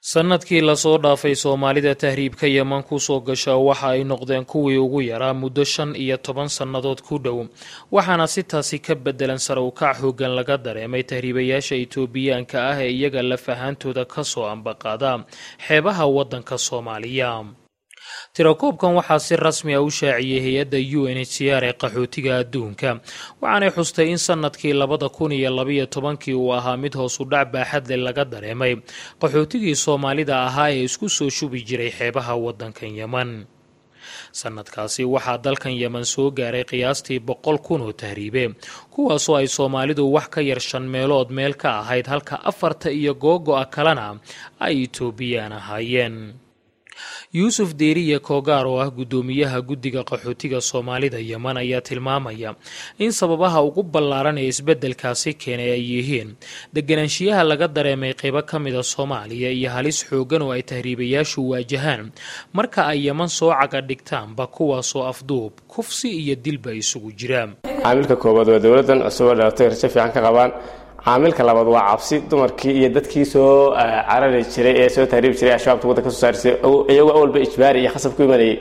sannadkii lasoo dhaafay soomaalida tahriibka yeman kusoo gasha waxa ay noqdeen kuwii ugu yaraa muddo shan iyo toban sannadood ku dhow waxaana si taasi ka bedelan sare ukac hoggan laga dareemay tahriibayaasha itoobiyaanka ah ee iyaga laf ahaantooda kasoo ambaqaada xeebaha waddanka soomaaliya tirakoobkan waxaa si rasmi a u shaaciyey hay-adda u n h c r ee qaxootiga adduunka waxaanay xustay in sanadkii labada kun iyo labaiyo tobankii uu ahaa mid hoosu dhac baaxadle laga dareemay qaxootigii soomaalida ahaa ee isku soo shubi jiray xeebaha waddankan yeman sanadkaasi waxaa dalkan yeman soo gaaray qiyaastii boqol kun oo tahriibe kuwaasoo ay soomaalidu wax ka yar shan meelood meel ka ahayd halka afarta iyo googo-a kalena ay itoobiyaan ahaayeen yuusuf deeriye koogaar oo ah guddoomiyaha guddiga qaxootiga soomaalida yeman ayaa tilmaamaya in sababaha ugu ballaaran ee isbeddelkaasi keenay ay yihiin deganaanshiyaha laga dareemay qaybo ka mida soomaaliya iyo halis xooggan oo ay tahriibayaashu waajahaan marka ay yeman soo caga dhigtaanba kuwaasoo afduub kufsi iyo dilba isugu jira caamilka koowaad waa dowladdan cusub oo dhalatay rajo fiican ka qabaan caamilka labaad waa cabsi dumarkii iyo dadkii soo carari jiray ee soo tahriibi jiray ashabaabta waddanka soo saarisay iyagoo awalba ijbaari iyo khasab ku imanayay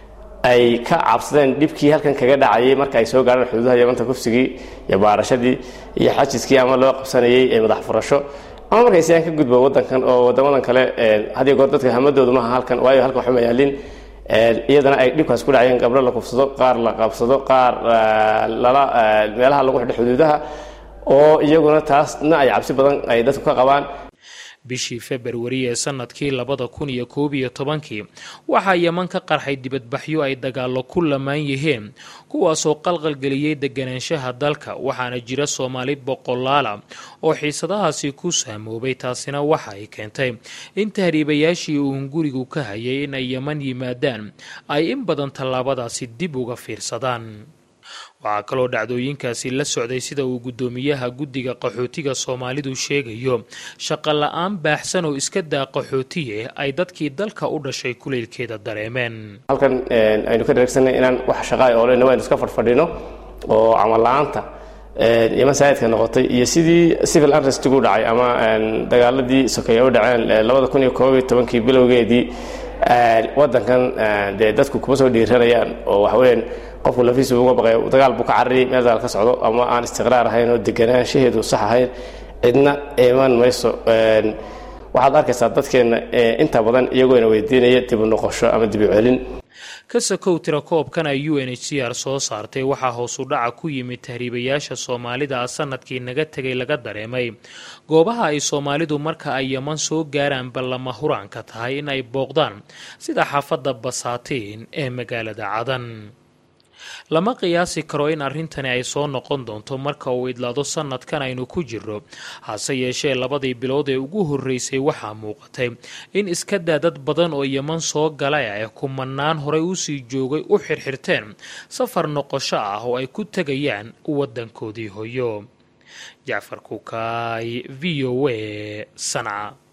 ay ka cabsadeen dhibkii halkan kaga dhacayay marka ay soo gaarhaan xuduudaha yamanta kufsigii iyo baarashadii iyo xajiskii ama loo qabsanayay ee madax furasho ama markay siyaan ka gudbo waddankan oo waddamadan kale hadiyo goor dadka hamadoodu maaha halkan waayo halkan waxuma yaalin iyadana ay dhibkaas ku dhacayeen gabdho la kufsado qaar la qabsado qaar lala meelaha lagu xidho xuduudaha oo iyaguna taasna ay cabsi badan ay dadku ka qabaan bishii februari ee sanadkii labada kun iyo koob iyo tobankii waxaa yeman ka qarxay dibadbaxyo ay dagaallo ku lamaan yihiin kuwaasoo qalqalgeliyey deganaanshaha dalka waxaana jira soomaali boqolaala oo xiisadahaasi ku saamoobay taasina waxa ay keentay in tahriibayaashii uun gurigu ka hayay in ay yeman yimaadaan ay in badan tallaabadaasi dib uga fiirsadaan waxaa kaloo dhacdooyinkaasi la socday sida uu guddoomiyaha guddiga qaxootiga soomaalidu sheegayo shaqo la-aan baaxsan oo iska daa qaxootiye ay dadkii dalka u dhashay kuleylkeeda dareemeen halkan aynu ka dheregsanay inaan wax shaqaa oolena waynu iska fadhfadhino oo camal la-aanta yeman saa'idka noqotay iyo sidii civil unrestigu dhacay ama dagaaladii sokeeye u dhaceen labada kun iyo koob iyo tobankii bilowgeedii waddankan dee dadku kuma soo dhiiranayaan oo waxaweyaan qofku lafiisa uga baqay dagaal buu ka carari meel dagaal ka socdo ama aan istiqraar ahayn oo deganaanshaheedu sax ahayn cidna iman mayso waxaad arkaysaa dadkeenna inta badan iyagoona weydiinaya dibu noqosho ama dibu celin kasakow tirakoobkan ay u n h c r soo saartay waxaa hoosu dhaca ku yimid tahriibayaasha soomaalida ah sanadkii naga tegay laga dareemay goobaha ay soomaalidu marka ay yeman soo gaaraan ballama huraanka tahay in ay booqdaan sida xaafadda basaatiin ee magaalada cadan lama qiyaasi karo in arrintani ay soo noqon doonto marka uu idlaado sanadkan aynu ku jirro hase yeeshee labadii bilood ee ugu horreysay waxaa muuqatay in iska daa dad badan oo yeman soo galay ay kumanaan horey usii joogay u xirxirteen safar noqosho ah oo ay ku tegayaan waddankoodii hoyo jacfar kukaay v o a sanca